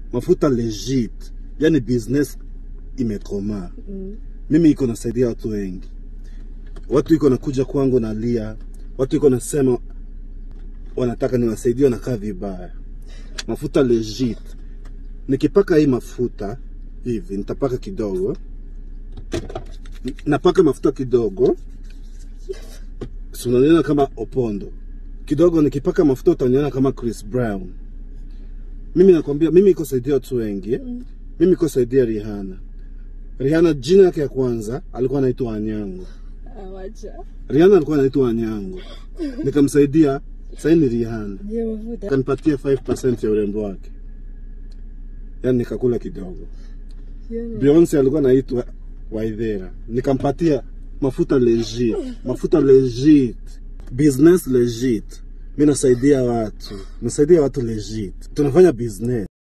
mafuta legit, yani business imekomaa. Mm. Mimi iko nasaidia watu wengi, watu iko nakuja kwangu nalia, watu iko nasema wanataka niwasaidie, wanakaa vibaya. Mafuta legit, nikipaka hii mafuta hivi, nitapaka kidogo, napaka mafuta kidogo, si unaniona kama Opondo kidogo, nikipaka mafuta utaniona kama Chris Brown. Mimi nakwambia, mimi iko saidia watu wengi, mimi iko saidia Rihanna. Rihanna jina yake ya kwanza alikuwa anaitwa Anyango. Awacha. Rihanna alikuwa anaitwa Anyango, nikamsaidia. Sasa ni Rihanna, Je, mafuta. kanipatia 5% ya urembo wake, yaani nikakula kidogo. Sione. Beyonce alikuwa anaitwa Waithera, nikampatia mafuta legit, mafuta legit, business legit. Mimi nasaidia watu, nasaidia watu legit, tunafanya business.